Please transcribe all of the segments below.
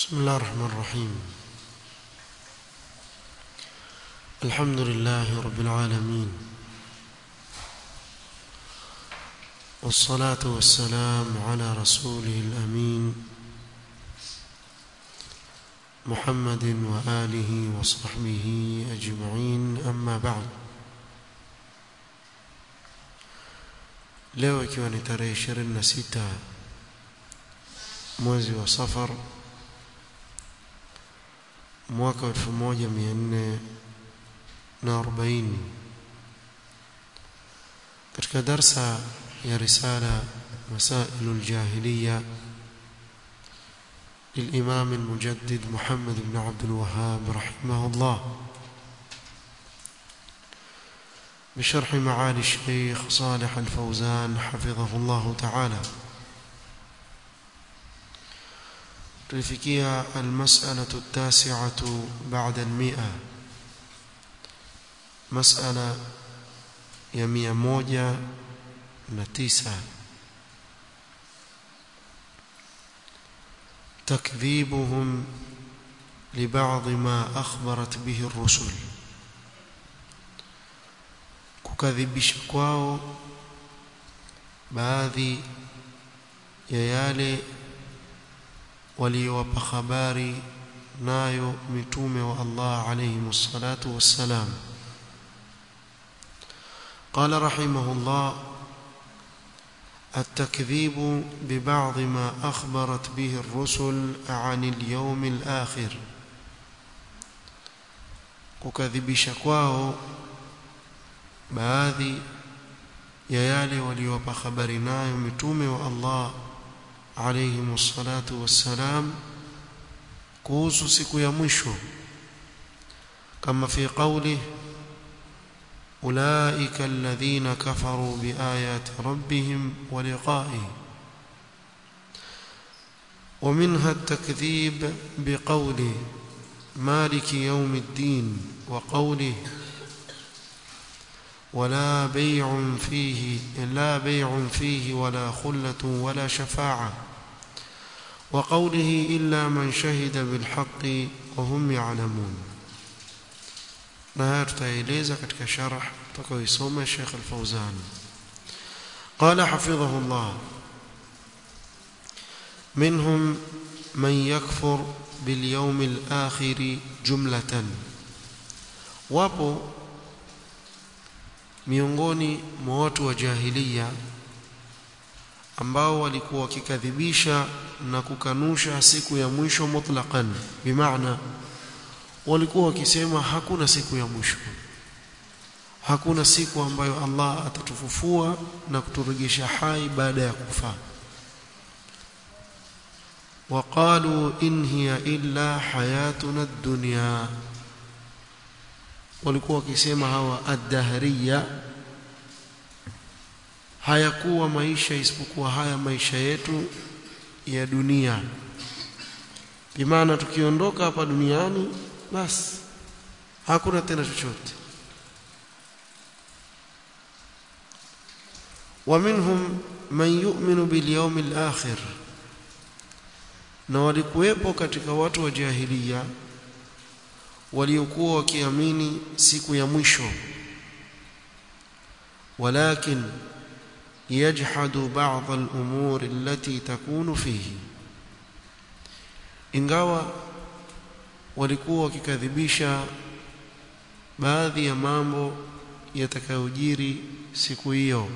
بسم الله الرحمن الرحيم الحمد لله رب العالمين والصلاة والسلام على رسوله الأمين محمد وآله وصحبه أجمعين أما بعد leo ikiwa ni tarehe 26 mwezi wa safar mwaka 1440 katika darsa ya risala مسائل الجاهلية للإمام المجدد محمد بن عبد الوهاب رحمه الله بشرح معالي الشيخ صالح الفوزان حفظه الله تعالى تلفكيها المسألة التاسعة بعد المئة مسألة يمية موجة نتيسة تكذيبهم لبعض ما أخبرت به الرسل kukadhibisha kwao baadhi ya yale waliowapa habari nayo mitume wa Allah alayhi wassalatu wassalam قال رحمه الله التكذيب ببعض ما أخبرت به الرسل عن اليوم الآخر kukadhibisha kwao baadhi ya yale waliowapa habari nayo mitume wa Allah alayhi wassalatu wassalam kuhusu siku ya mwisho kama fi qawli ulaika alladhina kafaru biayati rabbihim wa liqa'ihi ومنها التكذيب بقوله مالك يوم الدين وقوله ولا بيع فيه لا بيع فيه ولا خلة ولا شفاعة وقوله إلا من شهد بالحق وهم يعلمون نهار تايليزا كتك شرح تكوي صوم الشيخ الفوزان قال حفظه الله منهم من يكفر باليوم الآخر جملة wapo miongoni mwa watu wa jahiliya ambao walikuwa wakikadhibisha na kukanusha siku ya mwisho mutlaqan bimaana walikuwa wakisema hakuna siku ya mwisho hakuna siku ambayo Allah atatufufua na kuturejesha hai baada ya kufa وقالوا إن هي إلا حياتنا الدنيا walikuwa wakisema hawa ad-dahriya hayakuwa maisha isipokuwa haya maisha yetu ya dunia bimaana tukiondoka hapa duniani basi hakuna tena chochote ومنهم من يؤمن باليوم الآخر na walikuwepo katika watu wa jahiliya waliokuwa wakiamini siku ya mwisho walakin yajhadu ba'd al-umur allati takunu fihi ingawa walikuwa wakikadhibisha baadhi ya mambo yatakayojiri siku hiyo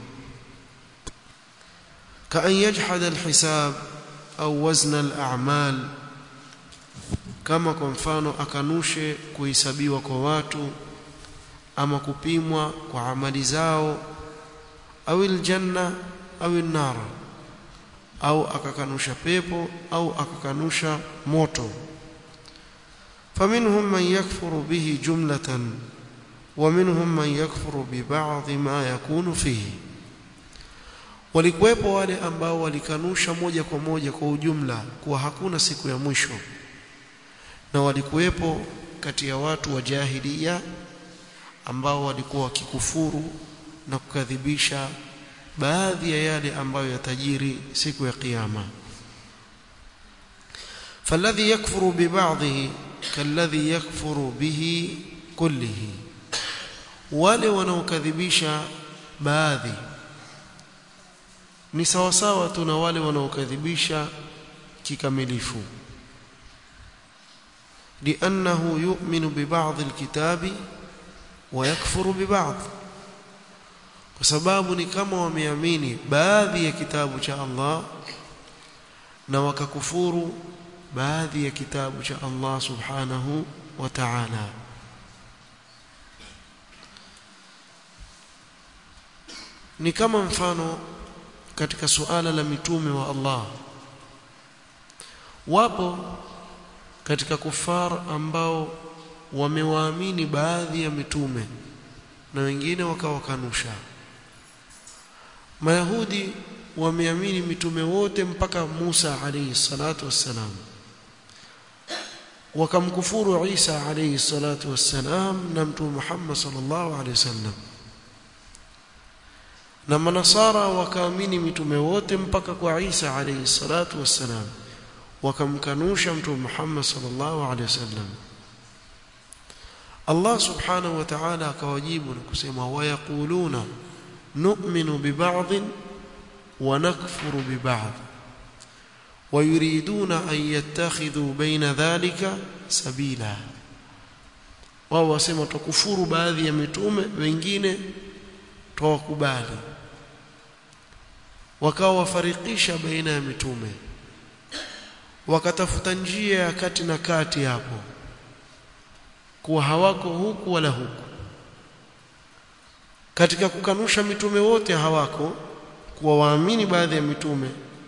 kaan yajhad al-hisab au wazna al-a'mal kama kwa mfano akanushe kuhesabiwa kwa watu ama kupimwa kwa amali zao au aljanna au an-nar au akakanusha pepo au akakanusha moto faminhum man yakfuru bihi jumlatan wa minhum man yakfuru bi ba'd ma yakunu fihi walikuwepo wale ambao walikanusha moja kwa moja kwa ujumla kuwa hakuna siku ya mwisho na walikuwepo kati ya watu wa jahiliya ambao walikuwa wakikufuru na kukadhibisha baadhi ya yale ambayo yatajiri siku ya kiyama فالذي يكفر ببعضه كالذي يكفر به كله wale wanaokadhibisha baadhi ni sawasawa tu na wale wanaokadhibisha kikamilifu لأنه يؤمن ببعض الكتاب ويكفر ببعض kwa sababu ni kama wameamini baadhi ya kitabu cha Allah na wakakufuru baadhi ya kitabu cha Allah subhanahu wa ta'ala ni kama mfano katika suala la mitume wa Allah wapo katika kufar ambao wamewaamini baadhi ya mitume na wengine wakawakanusha Mayahudi wameamini mitume wote mpaka Musa alayhi salatu wassalam wakamkufuru Isa alayhi salatu wassalam na mtume Muhammad sallallahu alayhi wasallam na manasara wakaamini mitume wote mpaka kwa Isa alayhi salatu wassalam wakamkanusha mtume Muhammad sallallahu alayhi wasallam Allah subhanahu wa ta'ala akawajibu na kusema wayaquluna nu'minu biba'd wa nakfuru biba'd ويريدون أن يتخذوا بين ذلك سبيلا wao wasema tukufuru baadhi ya mitume wengine tuwakubali wakawa wafarikisha baina ya mitume wakatafuta njia ya kati na kati hapo kuwa hawako huku wala huku katika kukanusha mitume wote hawako kuwa waamini baadhi ya mitume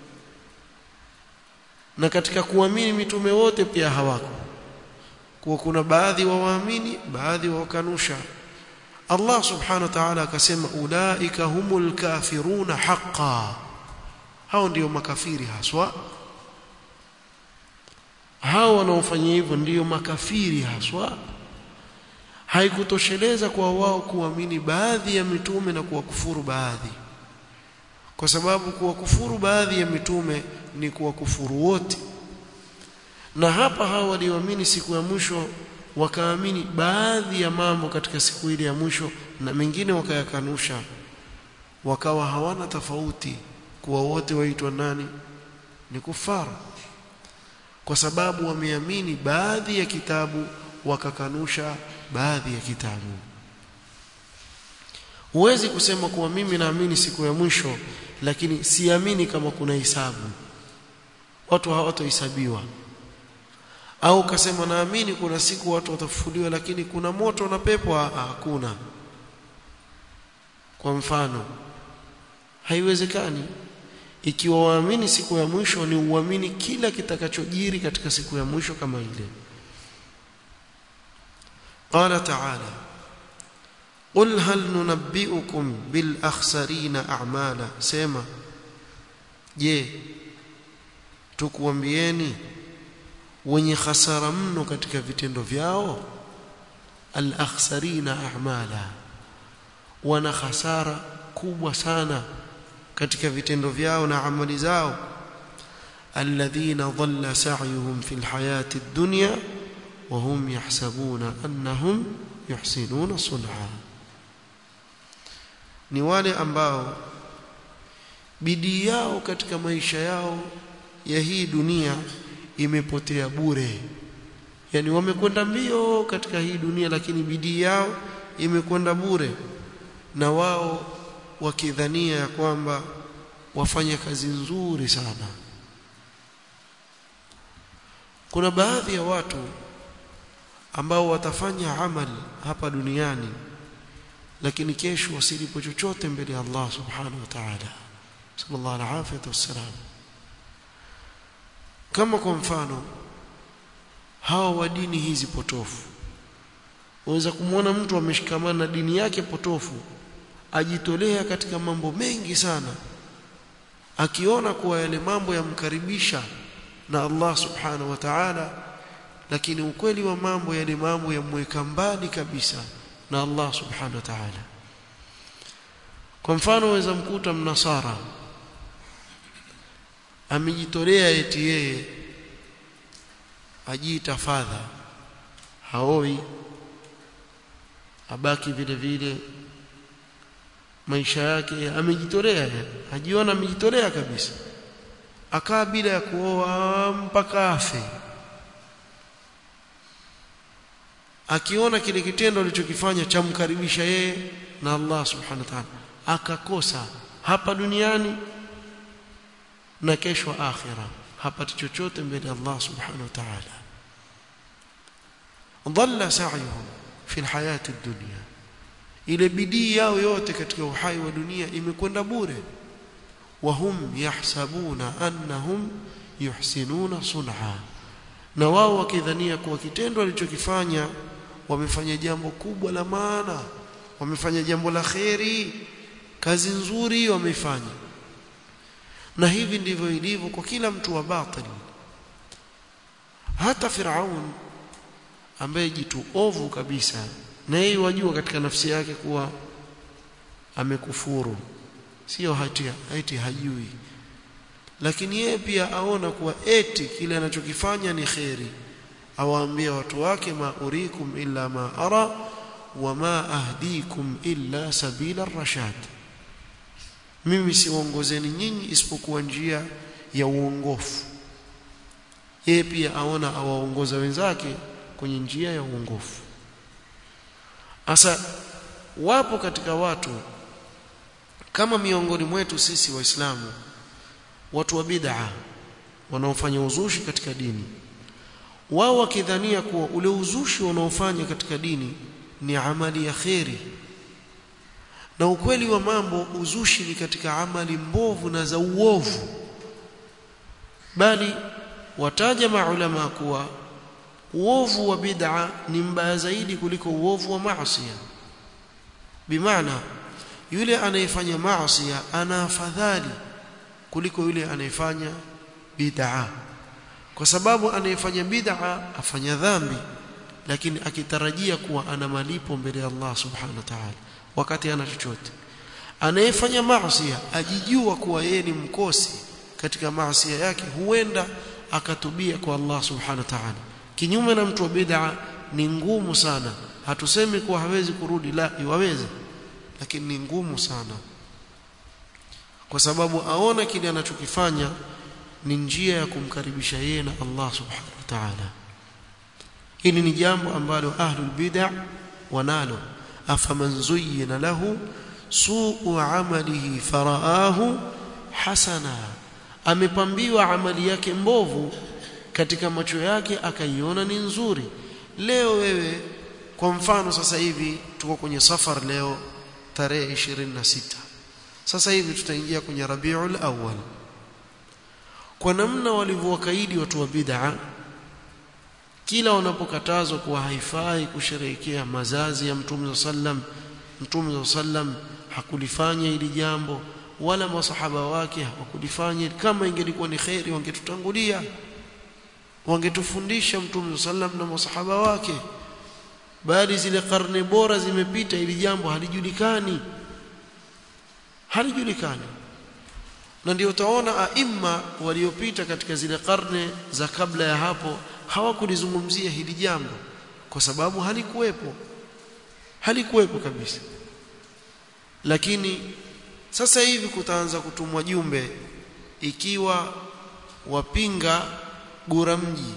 na katika kuamini mitume wote pia hawako kuwa kuna baadhi wa waamini baadhi wa wakanusha Allah subhanahu wa ta'ala akasema ulaika humul kafiruna haqqan hao ndio makafiri haswa hao wanaofanya hivyo ndio makafiri haswa haikutosheleza kwa wao kuamini baadhi ya mitume na kuwakufuru baadhi kwa sababu kuwakufuru baadhi ya mitume ni kuwakufuru wote na hapa hao walioamini siku ya mwisho wakaamini baadhi ya mambo katika siku ile ya mwisho na mengine wakayakanusha wakawa hawana tofauti kuwa wote waitwa nani ni kufara kwa sababu wameamini baadhi ya kitabu wakakanusha baadhi ya kitabu huwezi kusema kuwa mimi naamini siku ya mwisho lakini siamini kama kuna hisabu watu hawatohesabiwa au ukasema naamini kuna siku watu watafufuliwa lakini kuna moto na pepo hakuna kwa mfano haiwezekani ikiwa waamini siku ya mwisho ni uamini kila kitakachojiri katika siku ya mwisho kama ile qala ta'ala qul hal nunabbiukum bil akhsarina a'mala sema je tukuambieni wenye hasara mno katika vitendo vyao al akhsarina a'mala wana hasara kubwa sana katika vitendo vyao na amali zao alladhina dhalla sa'yuhum fil hayati ad-dunya wa hum yahsabuna annahum yuhsinuna sun'a ni wale ambao bidii yao katika maisha yao ya hii dunia imepotea bure yani wamekwenda mbio katika hii dunia lakini bidii yao imekwenda bure na wao wakidhania ya kwamba wafanya kazi nzuri sana kuna baadhi ya watu ambao watafanya amali hapa duniani lakini kesho wasilipo chochote mbele ya Allah subhanahu wa ta'ala sallallahu alaihi wasallam kama kwa mfano hawa wa dini hizi potofu waweza kumwona mtu ameshikamana na dini yake potofu ajitolea katika mambo mengi sana akiona kuwa yale mambo yamkaribisha na Allah subhanahu wa ta'ala lakini ukweli wa mambo yale mambo yamweka mbali kabisa na Allah subhanahu wa ta'ala kwa mfano waweza mkuta mnasara amejitolea eti yeye ajiita fadha haoi abaki vile vile maisha yake amejitolea ajiona amejitolea kabisa akaa bila ya kuoa mpaka afe akiona kile kitendo alichokifanya chamkaribisha yeye na Allah subhanahu wa ta'ala akakosa hapa duniani na kesho akhira hapati chochote mbele ya Allah subhanahu wa ta'ala dhalla sa'yuhum fi alhayati ad-dunya ile bidii yao yote katika uhai wa dunia imekwenda bure wahum yahsabuna annahum yuhsinuna sun'a na wao wakidhania kuwa kitendo walichokifanya wamefanya jambo kubwa la maana wamefanya jambo la kheri kazi nzuri wamefanya na hivi ndivyo ilivyo kwa kila mtu wa batili hata Firaun ambaye jitu ovu kabisa na yeye wajua katika nafsi yake kuwa amekufuru sio hatia eti hajui lakini yeye pia aona kuwa eti kile anachokifanya ni kheri awaambia watu wake ma urikum illa ma ara wama ahdikum illa sabila rashad mimi siongozeni nyinyi isipokuwa njia ya uongofu yeye pia aona awaongoza wenzake kwenye njia ya uongofu asa wapo katika watu kama miongoni mwetu sisi waislamu watu wa bid'a wanaofanya uzushi katika dini wao wakidhania kuwa ule uzushi wanaofanya katika dini ni amali ya kheri na ukweli wa mambo uzushi ni katika amali mbovu na za uovu bali wataja maulama kuwa uovu wa bid'a ni mbaya zaidi kuliko uovu wa maasi bimaana yule anayefanya maasi ana afadhali kuliko yule anayefanya bid'a kwa sababu anayefanya bid'a afanya dhambi lakini akitarajia kuwa ana malipo mbele ya Allah subhanahu wa ta'ala wakati ana chochote anayefanya maasi ajijua kuwa yeye ni mkosi katika maasi yake huenda akatubia kwa Allah subhanahu wa ta'ala kinyume na mtu wa bid'a ni ngumu sana hatusemi kuwa hawezi kurudi la iwaweze lakini ni ngumu sana kwa sababu aona kile anachokifanya ni njia ya kumkaribisha yeye na Allah subhanahu wa ta'ala hili ni jambo ambalo ahlul bid'a wanalo afaman zuyyina lahu su'u amalihi faraahu hasana amepambiwa amali yake mbovu katika macho yake akaiona ni nzuri leo wewe kwa mfano sasa hivi tuko kwenye safar leo tarehe 26 sasa hivi tutaingia kwenye Rabiul Awwal kwa namna walivyowakaidi watu wa bid'a kila wanapokatazwa kuwa haifai kusherehekea mazazi ya Mtume sallam Mtume sallam hakulifanya hili jambo wala masahaba wake hawakulifanya kama ingelikuwa ni khairi wangetutangulia wangetufundisha Mtume sallam na masahaba wake bali zile karne bora zimepita ili jambo halijulikani halijulikani na ndio utaona aima waliopita katika zile karne za kabla ya hapo hawakulizungumzia hili jambo kwa sababu halikuwepo halikuwepo kabisa lakini sasa hivi kutaanza kutumwa jumbe ikiwa wapinga gura mji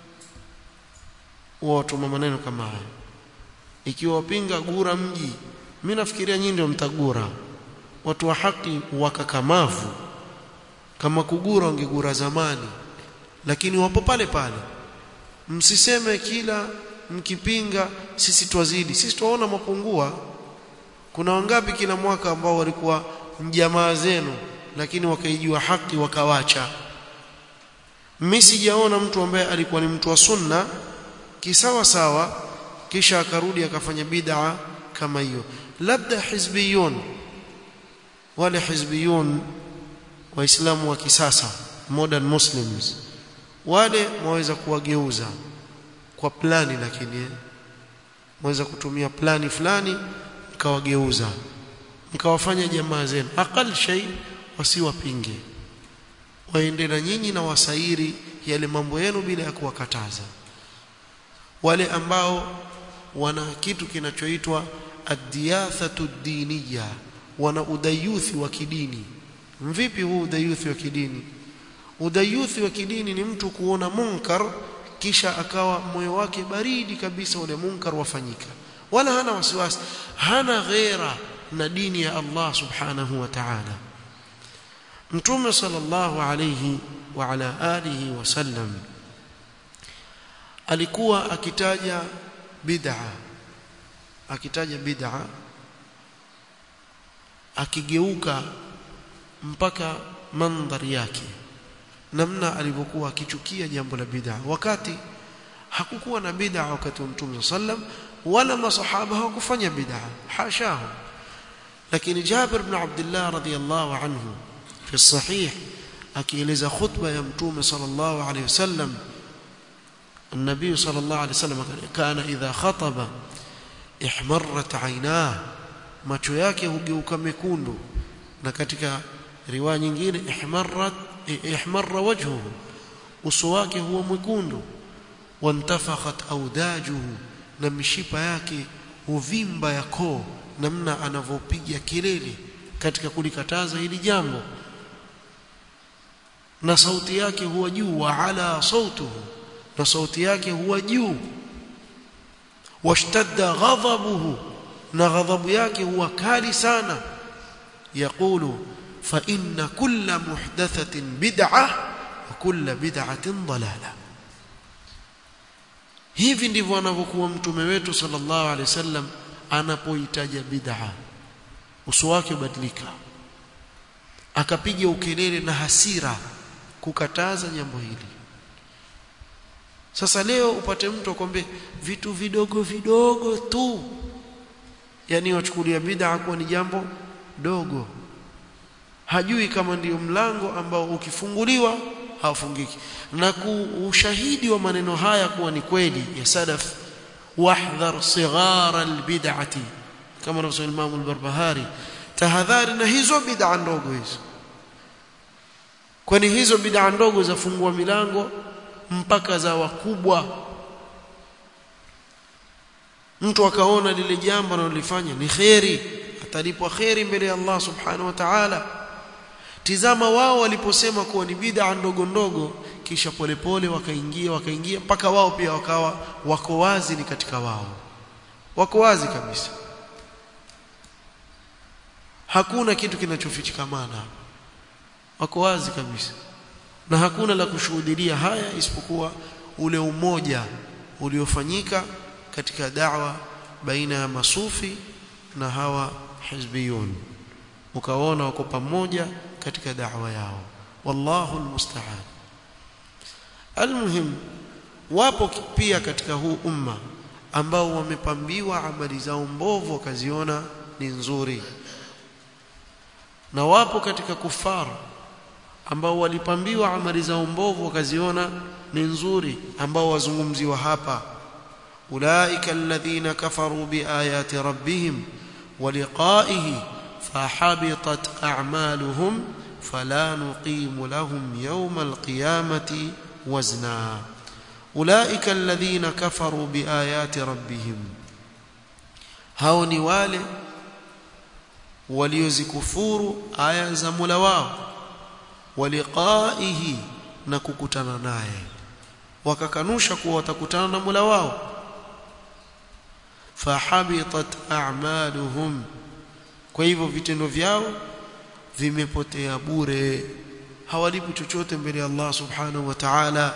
watuma maneno kama haya ikiwa wapinga gura mji mimi nafikiria nyinyi ndio mtagura watu wa haki wakakamavu kama kugura wangegura zamani lakini wapo pale pale msiseme kila mkipinga sisi twazidi sisi twaona mapungua kuna wangapi kila mwaka ambao walikuwa jamaa zenu lakini wakaijua haki wakawacha mimi sijaona mtu ambaye alikuwa ni mtu wa sunna kisawa sawa kisha akarudi akafanya bid'a kama hiyo labda hizbiyun wale hizbiyun waislamu wa kisasa modern muslims wale mwaweza kuwageuza kwa plani lakini mwaweza kutumia plani fulani mkawageuza mkawafanya jamaa zenu aqal shay wasiwapinge waende na nyinyi na wasairi yale mambo yenu bila ya kuwakataza wale ambao wana kitu kinachoitwa ad-diyathatu diniya wana udayuthi wa kidini vipi huu udayuthi wa kidini udayuthi wa kidini ni mtu kuona munkar kisha akawa moyo wake baridi kabisa ule munkar wafanyika wala hana wasiwasi hana ghera na dini ya Allah subhanahu wa ta'ala mtume sallallahu alayhi wa ala alihi wasallam alikuwa akitaja bid'a akitaja bid'a akigeuka mpaka mandhari yake namna alivyokuwa akichukia jambo la bid'a wakati hakukuwa na bid'a wakati wa mtume sallam wala masahaba hawakufanya bid'a hashahu lakini Jabir ibn Abdullah radhiyallahu anhu fi sahih akieleza khutba ya mtume sallallahu alayhi wasallam النبي صلى الله عليه وسلم كان إذا خطب احمرت عيناه macho yake hugeuka mekundu na katika riwaya nyingine ihmarrat ihmarra wajhuhu uso wake huwa mwekundu wantafakhat audajuhu na mishipa yake huvimba ya koo namna anavyopiga kelele katika kulikataza hili jambo na sauti yake huwa juu wa ala sautuhu na sauti yake huwa juu washtadda ghadhabuhu na ghadhabu yake huwa kali sana yaqulu fa inna kulla muhdathatin bid'ah wa kulla bid'atin dalalah hivi ndivyo anavyokuwa mtume wetu sallallahu alaihi wasallam anapoitaja bid'a uso wake ubadilika akapiga ukelele na hasira kukataza jambo hili sasa leo upate mtu akwambie vitu vidogo vidogo tu yani wachukulia bid'a kuwa ni jambo dogo hajui kama ndiyo mlango ambao ukifunguliwa hafungiki na ushahidi wa maneno haya kuwa ni kweli ya salaf wahdhar sighara albid'ati kama anavyosema Imam al-Barbahari tahadhari na hizo bid'a ndogo hizo kwani hizo bid'a ndogo zafungua milango mpaka za wakubwa mtu akaona lile jambo analolifanya ni kheri atalipwa kheri mbele ya Allah subhanahu wa ta'ala tizama wao waliposema kuwa ni bid'a ndogo ndogo kisha polepole wakaingia wakaingia mpaka wao pia wakawa wako wazi ni katika wao wako wazi kabisa hakuna kitu kinachofichikamana wako wazi kabisa na hakuna la kushuhudia haya isipokuwa ule umoja uliofanyika katika da'wa baina ya masufi na hawa hizbiyun ukaona wako pamoja katika da'wa yao wallahu almusta'an almuhim wapo pia katika huu umma ambao wamepambiwa amali zao mbovu wakaziona ni nzuri na wapo katika kufar ambao walipambiwa amali zao mbovu wakaziona ni nzuri ambao wazungumziwa hapa ulaika alladhina kafaru biayati rabbihim ولقائه فحبطت أعمالهم فلا نقيم لهم يوم القيامة وزنا أولئك الذين كفروا بآيات ربهم هاوني wale waliozikufuru aya za Mola wao waliqaihi na kukutana naye wakakanusha kuwa watakutana na Mola wao fahabitat a'maluhum kwa hivyo vitendo vyao vimepotea bure hawalipi chochote mbele ya Allah subhanahu wa ta'ala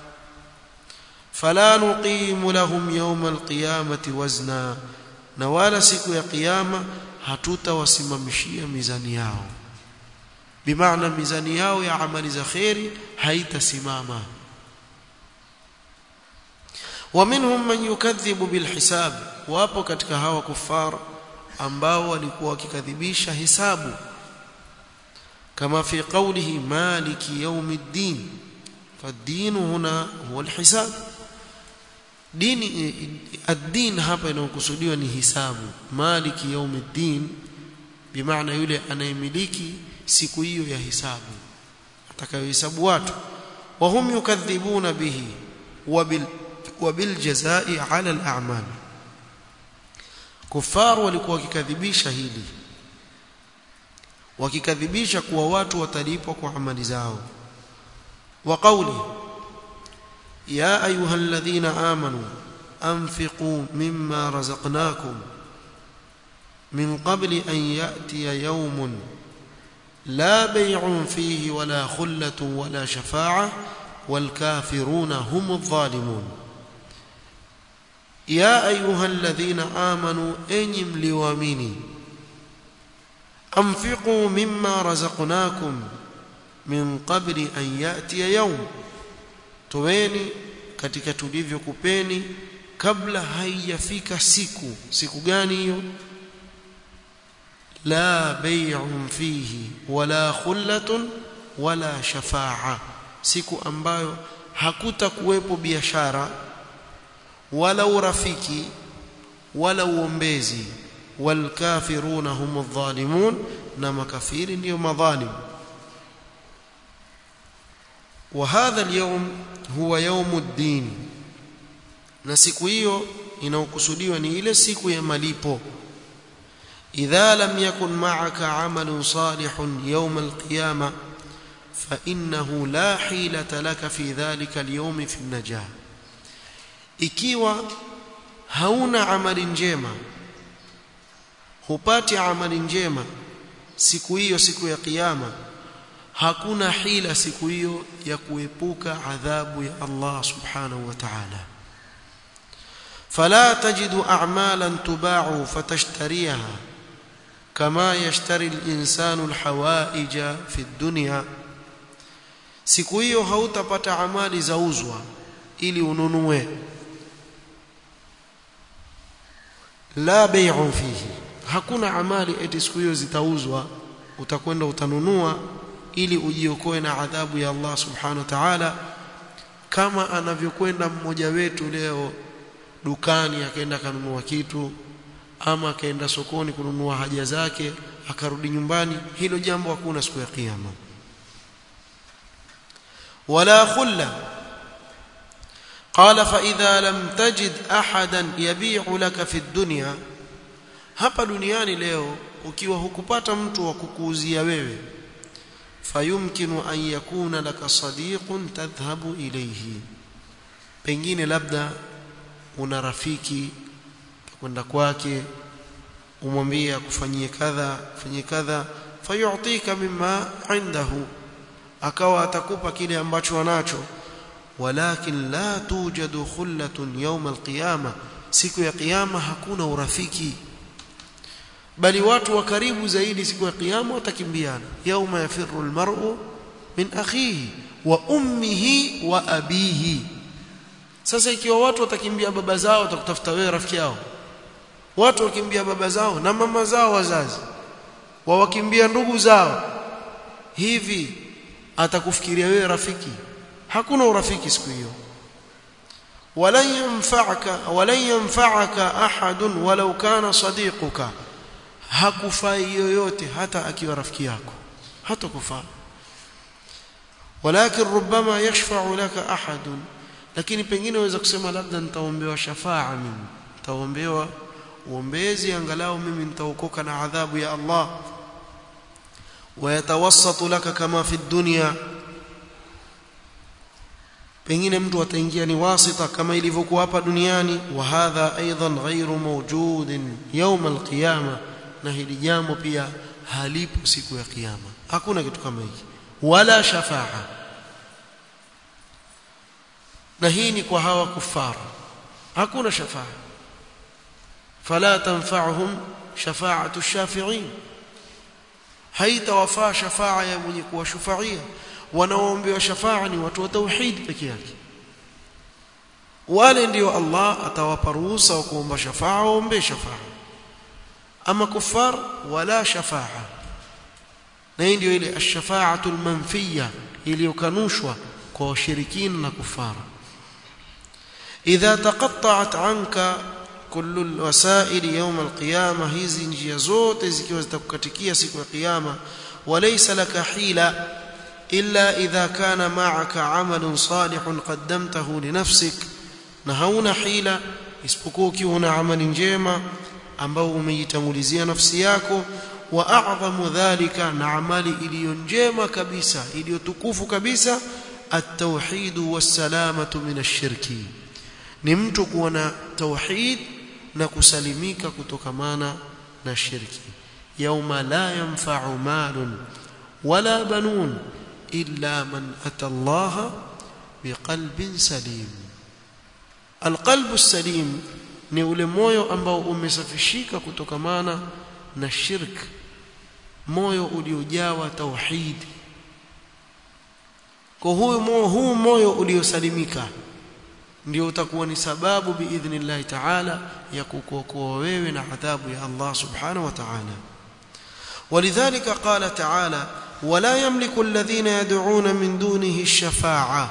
fala nuqimu lahum yawm alqiyamati wazna na wala siku ya kiyama hatutawasimamishia mizani yao bimaana mizani yao ya amali za khairi haitasimama ومنهم من يكذب بالحساب wapo katika hawa kufar ambao walikuwa wakikadhibisha hisabu kama fi qawlihi maliki yawmiddin فالدين هنا هو الحساب dini ad-din hapa inayokusudiwa ni hisabu maliki yawmiddin bimaana yule anayemiliki siku hiyo ya hisabu atakayohesabu watu وهم يكذبون به وبال وبالجزاء على الأعمال كفار walikuwa wakikadhibisha hili wakikadhibisha kuwa watu watalipwa kwa amali zao wa qawli ya ayuha alladhina amanu anfiqu mimma razaqnakum min qabli an ya'tiya yawmun la bay'un fihi wala khullatun wala shafa'ah والكافرون هم الظالمون يا أيها الذين آمنوا أنيم لواميني أنفقوا مما رزقناكم من قبل أن يأتي يوم تويني katika tulivyokupeni kabla haijafika siku siku gani hiyo la bay'un fihi wala khullatun wala shafa'a siku ambayo hakutakuwepo biashara wala urafiki wala uombezi walkafiruna humu dhalimun na makafiri ndio madhalim وهذا اليوم هو يوم الدين na siku hiyo inaokusudiwa ni ile siku ya malipo idha lam yakun ma'aka 'amalun salihun yawm al-qiyamah فإنه لا حيلة لك في ذلك اليوم في النجاة ikiwa hauna amali njema hupati amali njema siku hiyo siku ya kiyama hakuna hila siku hiyo ya kuepuka adhabu ya Allah subhanahu wa ta'ala fala tajidu a'malan tuba'u fatashtariha kama yashtari al-insanu al-hawaija fi ad-dunya siku hiyo hautapata amali zauzwa ili ununue la bay'un fihi hakuna amali eti siku hiyo zitauzwa utakwenda utanunua ili ujiokoe na adhabu ya Allah subhanahu wa ta'ala kama anavyokwenda mmoja wetu leo dukani akaenda kanunua kitu ama akaenda sokoni kununua haja zake akarudi nyumbani hilo jambo hakuna siku ya kiyama ولا خلة قال فإذا لم تجد أحدا يبيع لك في الدنيا hapa duniani leo ukiwa hukupata mtu wa kukuuzia wewe fayumkinu an yakuna laka sadiqun tadhhabu ilayhi pengine labda una rafiki kwenda kwake umwambie akufanyie kadha fanyie kadha fayu'tika mimma indahu akawa atakupa kile ambacho anacho walakin la tujadu khullatun yawm alqiyama siku ya kiyama hakuna urafiki bali watu wa karibu zaidi siku ya kiyama watakimbiana yawma yafirru almar'u min akhihi wa ummihi wa abihi sasa ikiwa watu watakimbia baba zao watakutafuta wewe rafiki yao watu wakimbia baba zao na mama zao wazazi wawakimbia ndugu zao hivi atakufikiria wewe rafiki hakuna urafiki siku hiyo walan yanfa'aka walan yanfa'aka ahadun walau kana sadiquka hakufai yoyote hata akiwa rafiki yako hata kufaa walakin rubama yashfa'u laka ahadun lakini pengine waweza kusema labda nitaombewa shafaa mimi nitaombewa uombezi angalau mimi nitaokoka na adhabu ya Allah ويتوسط لك كما في الدنيا pengine mtu ataingia ni wasita kama ilivyokuwa hapa duniani wa hadha aidan ghairu mawjudin yawm alqiyama na hili jambo pia halipo siku ya kiyama hakuna kitu kama hiki wala shafaa na hii ni kwa hawa kufara hakuna shafaa fala tanfa'uhum shafa'atu ash-shafi'in haitawafaa shafaa ya mwenye kuwashufaia wanaoombewa shafaa ni watu wa tauhid peke yake wale ndio Allah atawapa ruhusa wa kuomba shafaa waombe shafaa ama kufar wala shafaa na hii ndio ile ash-shafa'atu al-manfiyya iliyokanushwa kwa washirikina na kufara idha taqatta'at anka kullu alwasail yawm alqiyama hizi njia zote zikiwa zitakukatikia siku ya kiyama walaysa laka hila illa idha kana ma'aka 'amalun salihun qaddamtahu li nafsik na hauna hila isipokuwa ukiwa una amali njema ambao umeitangulizia nafsi yako wa a'zamu dhalika na amali iliyo njema kabisa iliyotukufu kabisa at-tauhid was-salamatu min ash-shirki ni mtu kuwa na tauhid na kusalimika kutokamana na shirki yauma la yanfa'u malun wala banun illa man ata Allah biqalbin salim alqalbu salim ni ule moyo ambao umesafishika kutokamana na shirk moyo uliojawa tauhid kwa huyu moyo huu moyo uliosalimika ndio utakuwa ni sababu biidhnillah ta'ala ya kukuokoa wewe na adhabu ya Allah subhanahu wa ta'ala ولذلك قال تعالى ولا يملك الذين يدعون من دونه الشفاعه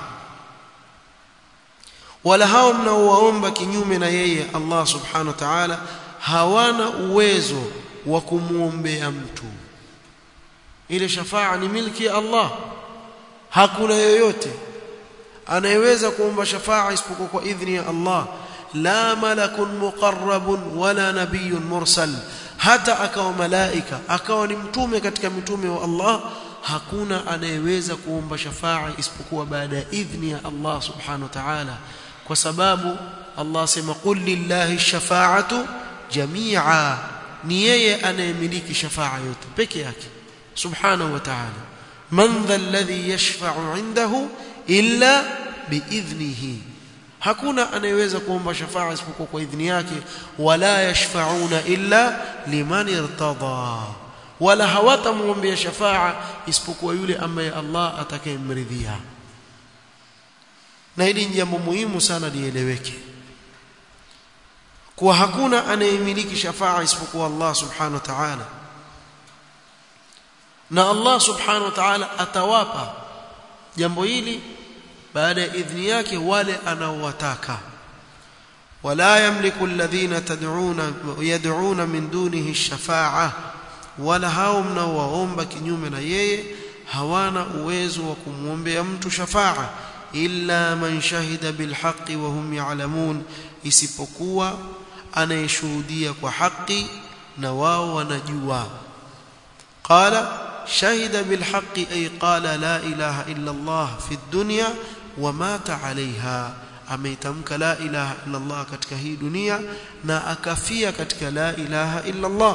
wala hao mnaowaomba kinyume na yeye Allah subhanahu wa ta'ala hawana uwezo wa kumuombea mtu ile shafaa ni milki ya Allah hakuna yoyote anayeweza kuomba shafaa isipokuwa kwa idhni ya Allah la malakun muqarrabun wala nabiyyun mursal hata akawa malaika akawa ni mtume katika mitume wa Allah hakuna anayeweza kuomba shafaa isipokuwa baada ya idhni ya Allah subhanahu wa ta'ala kwa sababu Allah sema qul lillahi shafaa'atu jami'a ni yeye anayemiliki shafaa yote peke yake subhanahu wa ta'ala man dha alladhi yashfa'u 'indahu illa biidhnihi hakuna anayeweza kuomba shafaa isipokuwa kwa idhni yake wala yashfa'una illa liman irtada wala hawatamuombea shafaa isipokuwa yule ambaye Allah atakayemridhia na hili ni jambo muhimu sana lieleweke kuwa hakuna anayemiliki shafaa isipokuwa Allah subhanahu wa ta'ala na Allah subhanahu wa ta'ala atawapa jambo hili baada ya idhni yake wale anaowataka wala yamliku alladhina tad'una yad'una min dunihi ash-shafa'a wala hao mnaowaomba kinyume na yeye hawana uwezo wa kumwombea mtu shafaa illa man shahida bilhaqqi wa hum ya'lamun isipokuwa anayeshuhudia kwa haki na wao wanajua qala shahida bilhaqqi ay qala la ilaha illa Allah fi dunya wa mata 'alayha ameitamka la ilaha illa Allah katika hii dunia na akafia katika la ilaha illa Allah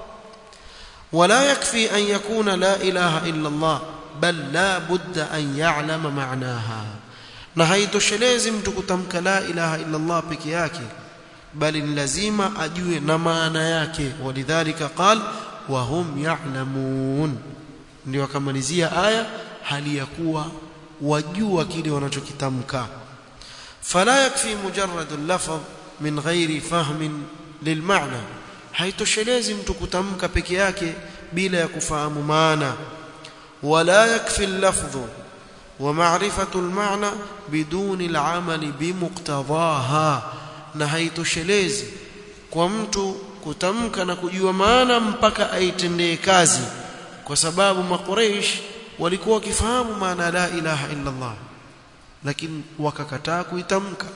ولا يكفي أن يكون لا إله إلا الله بل لا بد أن يعلم معناها na haitoshelezi mtu kutamka la ilaha illa Allah peke yake bali ni lazima ajue na maana yake walidhalika qal wa hum ya'lamun ndio akamalizia aya hali ya kuwa wajua kile wanachokitamka fala yakfi mujarrad al-lafz min ghairi fahmin lilmaana haitoshelezi mtu kutamka peke yake bila ya kufahamu maana wala yakfi al-lafdhu wa ma'rifatu al-ma'na biduni al-amali bimuqtadaha na haitoshelezi kwa mtu kutamka na kujua maana mpaka aitendee kazi kwa sababu maqureish walikuwa wakifahamu maana la ilaha illa Allah lakini wakakataa kuitamka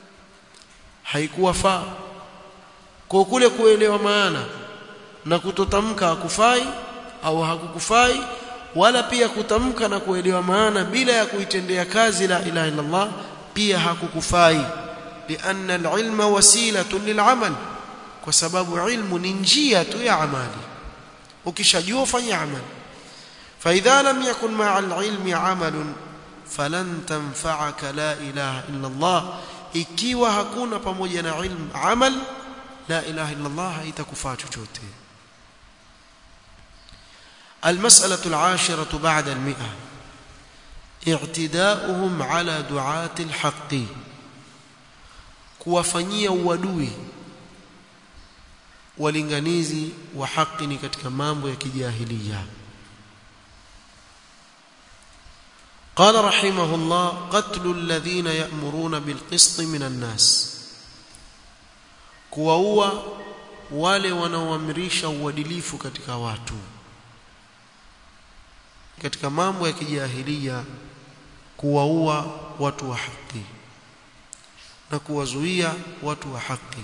haikuwa faa kwa kule kuelewa maana na kutotamka hakufai au hakukufai wala pia kutamka na kuelewa maana bila ya kuitendea kazi la ilaha illa Allah pia hakukufai lianna alilma wasilatun lilamal kwa sababu ilmu ni njia tu ya amali ukishajua fanya amali فاذا لم يكن مع العلم عمل فلن تنفعك لا اله الا الله ikiwa hakuna pamoja na ilmu amal la ilaha illa Allah haitakufaa chochote المسألة العاشرة بعد المئة اعتداؤهم على دعاة الحق kuwafanyia uadui walinganizi wa haki ni katika mambo ya kijahilia قال رحمه الله قتل الذين يأمرون بالقسط من الناس kuwaua wale wanaoamrisha uadilifu katika watu katika mambo ya kijahilia kuwaua watu wa haki na kuwazuia watu wa haki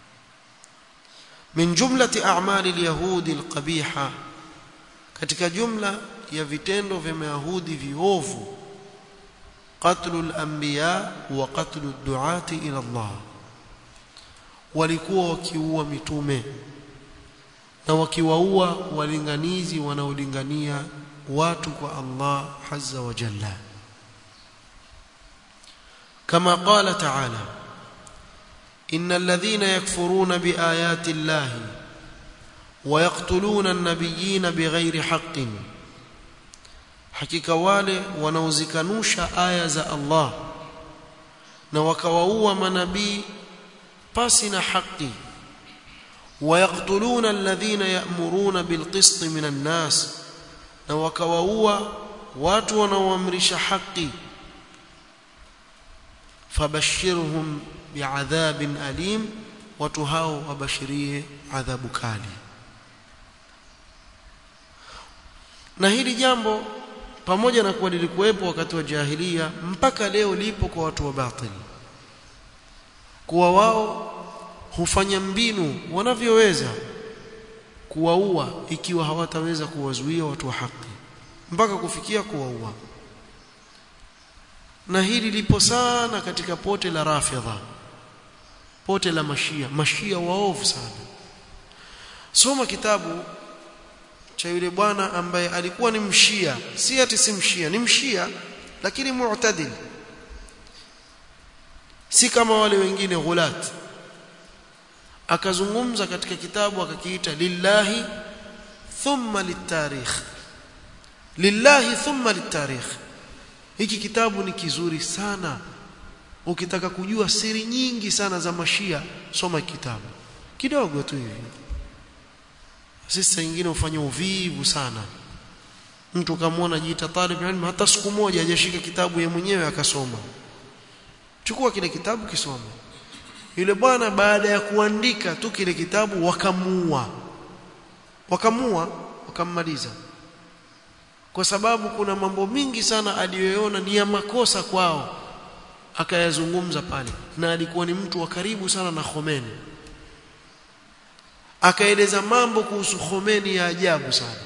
min jumlati a'mali al-yahudi al-qabiha katika jumla ya vitendo vya mayahudi viovu qatlu al-anbiya wa qatlu ad-du'ati ila Allah walikuwa wakiua mitume na wakiwaua walinganizi wanaolingania watu kwa Allah azza wa jalla كما قال تعالى إن الذين يكفرون بآيات الله ويقتلون النبيين بغير حق حقيقة wale wanaozikanusha aya za Allah na wakawaua manabii pasi na haki ويقتلون الذين يأمرون بالقسط من الناس na wakawaua watu wanaoamrisha haki fabashirhum bi'adhabin alim watu hao wabashirie adhabu kali na hili jambo pamoja na kuwa lilikuwepo wakati wa jahilia mpaka leo lipo kwa watu wa batili kuwa wao hufanya mbinu wanavyoweza kuwaua ikiwa hawataweza kuwazuia watu wa haki mpaka kufikia kuwaua na hili lipo sana katika pote la rafidha pote la mashia mashia waovu sana soma kitabu cha yule bwana ambaye alikuwa ni mshia si ati si mshia ni mshia lakini mu'tadil si kama wale wengine ghulat akazungumza katika kitabu akakiita lillahi thumma litarikh lillahi thumma litarikh hiki kitabu ni kizuri sana ukitaka kujua siri nyingi sana za mashia soma kitabu kidogo tu hivi sisi wengine ufanya uvivu sana mtu kamwona jiita talib ilmu hata siku moja hajashika kitabu yeye mwenyewe akasoma chukua kile kitabu kisome yule bwana baada ya kuandika tu kile kitabu wakamuua wakamuua wakammaliza kwa sababu kuna mambo mingi sana aliyoona ni ya makosa kwao akayazungumza pale na alikuwa ni mtu wa karibu sana na Khomeini akaeleza mambo kuhusu Khomeini ya ajabu sana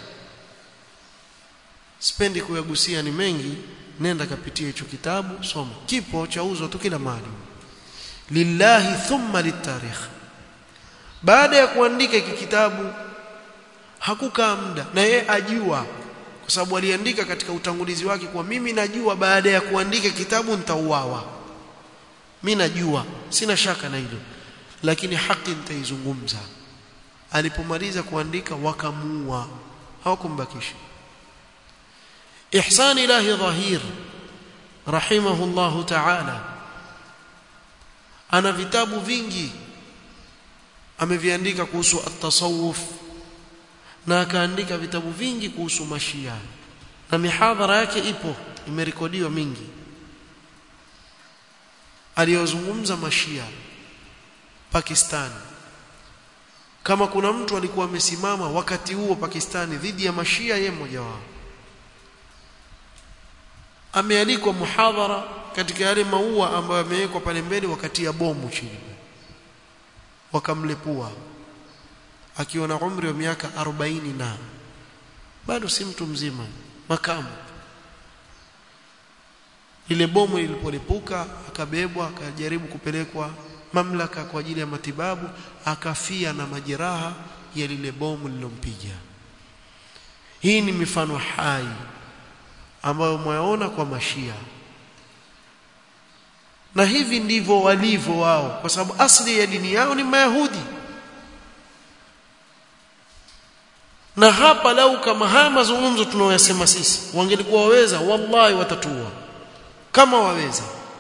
sipendi kuyagusia ni mengi nenda kapitia hicho kitabu soma kipo chauzwa tu kila mahali lillahi thumma litarikh baada ya kuandika hiki kitabu hakukaa muda na yeye ajua kwa sababu aliandika katika utangulizi wake kwa mimi najua baada ya kuandika kitabu nitauawa mimi najua sina shaka na hilo lakini haki nitaizungumza alipomaliza kuandika wakamuua hawakumbakisha ihsan ilahi dhahir rahimahullahu ta'ala ana vitabu vingi ameviandika kuhusu at-tasawuf na akaandika vitabu vingi kuhusu mashia na mihadhara yake ipo imerekodiwa mingi aliyozungumza mashia Pakistan kama kuna mtu alikuwa amesimama wakati huo Pakistani dhidi ya mashia yeye mmoja wao amealikwa muhadhara katika yale maua ambayo yamewekwa pale mbele wakati ya bomu chini wakamlepua akiwa na umri wa miaka 40 na bado si mtu mzima makamu ile bomu lilipolipuka akabebwa akajaribu kupelekwa mamlaka kwa ajili ya matibabu akafia na majeraha ya lile bomu lilompiga hii ni mifano hai ambayo mwaona kwa mashia na hivi ndivyo walivyo wao kwa sababu asli ya dini yao ni mayahudi na hapa lau kama haya mazungumzo tunaoyasema sisi wangelikuwa waweza wallahi watatua kama waweza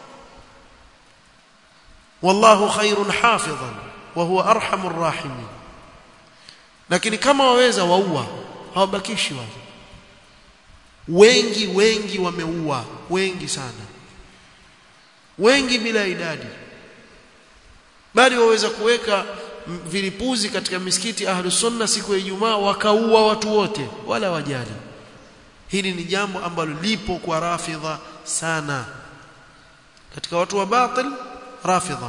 wallahu khairun hafidhan wa huwa arhamur rahimin lakini kama waweza waua hawabakishi wale wengi wengi wameua wengi sana wengi bila idadi bali waweza kuweka vilipuzi katika misikiti ahlu sunna siku ya Ijumaa wakaua watu wote wala wajali hili ni jambo ambalo lipo kwa rafidha sana katika watu wa batil rafidha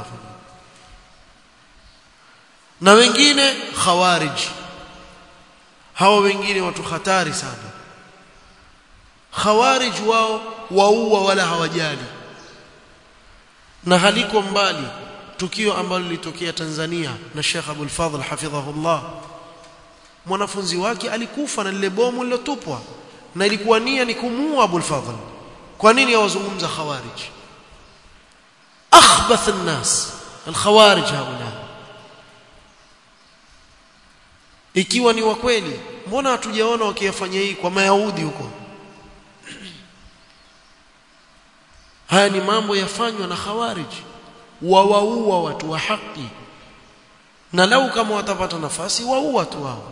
na wengine khawarij hawa wengine watu hatari sana khawarij wao waua wala hawajali na haliko mbali tukio ambalo lilitokea Tanzania na Sheikh Abdul Fadhl hafidhahullah mwanafunzi wake alikufa na lile bomu lilotupwa na ilikuwa nia ni kumuua Abdul Fadhl kwa nini hawazungumza khawarij akhbath an-nas al-khawarij haula ikiwa ni wa kweli mbona hatujaona wakiyafanya hii kwa mayahudi huko haya ni mambo yafanywa na khawarij wawaua watu wa haki na lau kama watapata nafasi waua tu wao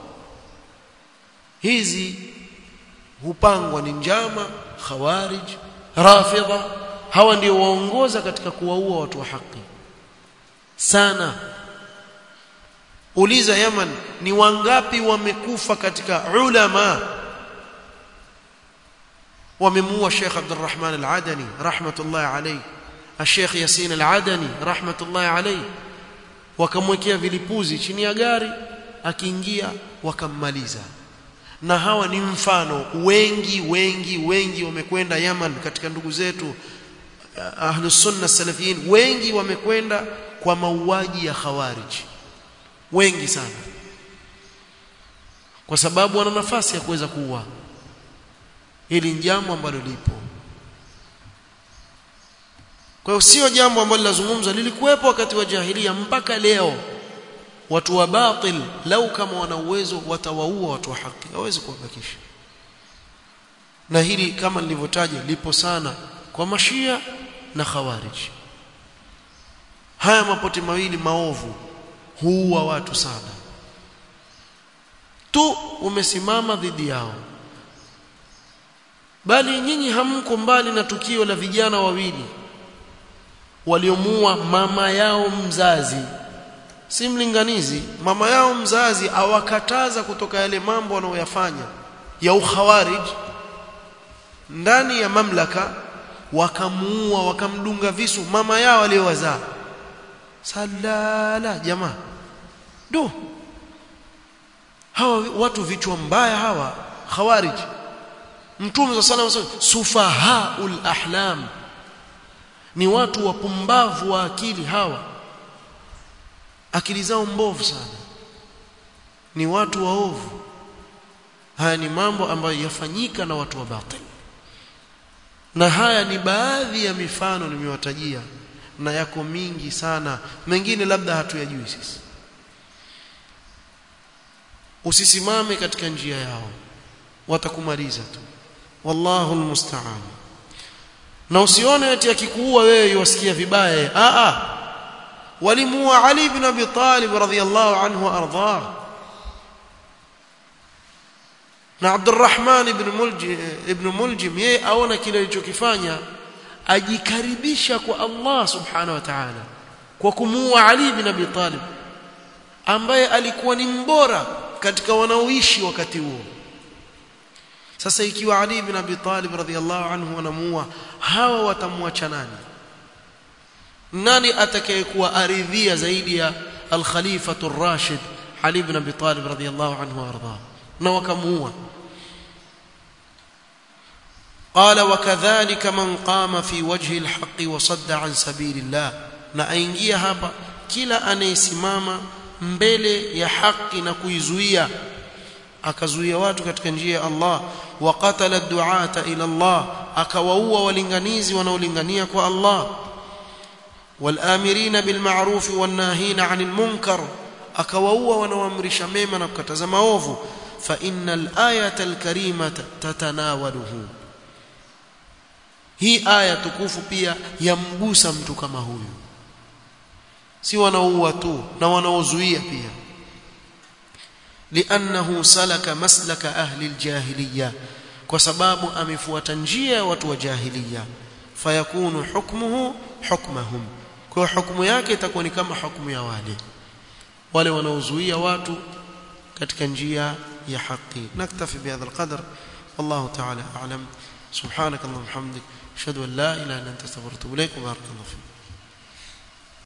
hizi hupangwa ni njama khawarij rafidha hawa ndio waongoza katika kuwaua watu wa haki sana uliza Yaman ni wangapi wamekufa katika ulama wamemuua Sheikh Abdurrahman Al-Adani rahmatullahi alayhi Sheikh Yasin Al-Adani rahmatullahi alayhi wakamwekea vilipuzi chini ya gari akiingia wakammaliza na hawa ni mfano wengi wengi wengi wamekwenda Yaman katika ndugu zetu ahlus sunna salafiyin wengi wamekwenda kwa mauaji ya khawarij wengi sana kwa sababu wana nafasi ya kuweza kuua hili ni jambo ambalo lipo kwa hiyo sio jambo ambalo lazungumza lilikuwepo wakati wa jahilia mpaka leo watu wa batil lau kama wana uwezo watawaua watu wa haki hawezi kuwabakisha na hili kama nilivyotaja lipo sana kwa mashia na khawarij haya mapote mawili maovu huua watu sana tu umesimama dhidi yao bali nyinyi hamko mbali na tukio la vijana wawili waliomuua mama yao mzazi si mlinganizi mama yao mzazi awakataza kutoka yale mambo wanayoyafanya ya ukhawarij ndani ya mamlaka wakamuua wakamdunga visu mama yao aliyowazaa salala jamaa do hawa watu vichwa mbaya hawa khawarij mtume sallallahu alayhi wasallam sufahaul ahlam ni watu wapumbavu wa akili hawa akili zao mbovu sana ni watu waovu haya ni mambo ambayo yafanyika na watu wa batil na haya ni baadhi ya mifano nimewatajia na yako mingi sana mengine labda hatuyajui sisi usisimame katika njia yao watakumaliza tu wallahu almusta'an na usione eti akikuua wewe yuwasikia vibaya a a walimuua Ali ibn Abi Talib radhiyallahu anhu ardhah na Abdurrahman ibn Muljim ibn Muljim yeye aona kile alichokifanya ajikaribisha kwa Allah subhanahu wa ta'ala kwa kumuua Ali ibn Abi Talib ambaye alikuwa ni mbora katika wanaoishi wakati huo sasa ikiwa Ali ibn Abi Talib radhiyallahu anhu wanamuua hawa watamwacha nani nani atakayekuwa aridhia zaidi ya al-khalifatu ar-rashid Ali ibn Abi Talib radhiyallahu anhu warda na wakamuua قال وكذلك من قام في وجه الحق وصد عن سبيل الله na aingia hapa kila anayesimama mbele ya haki na kuizuia akazuia watu katika njia ya Allah wa qatala du'ata ila Allah akawaua walinganizi wanaolingania kwa Allah والآمرين بالمعروف والناهين عن المنكر akawaua wanaoamrisha mema na kukataza maovu fa innal ayata alkarimata tatanawaluhu hii aya tukufu pia yamgusa mtu kama huyu si wanaoua tu na wanaozuia pia liannahu salaka maslaka ahli aljahiliya kwa sababu amefuata njia ya watu wa jahiliya fayakunu hukmuhu hukmahum kwa hukumu yake itakuwa ni kama hukumu ya wale wale wanaozuia watu katika njia ya haki naktafi bihadha alqadr wallahu ta'ala a'lam subhanakallahumma hamdik ashhadu an la ilaha illa anta astaghfiruka wa atubu ilaik wa barakallahu fik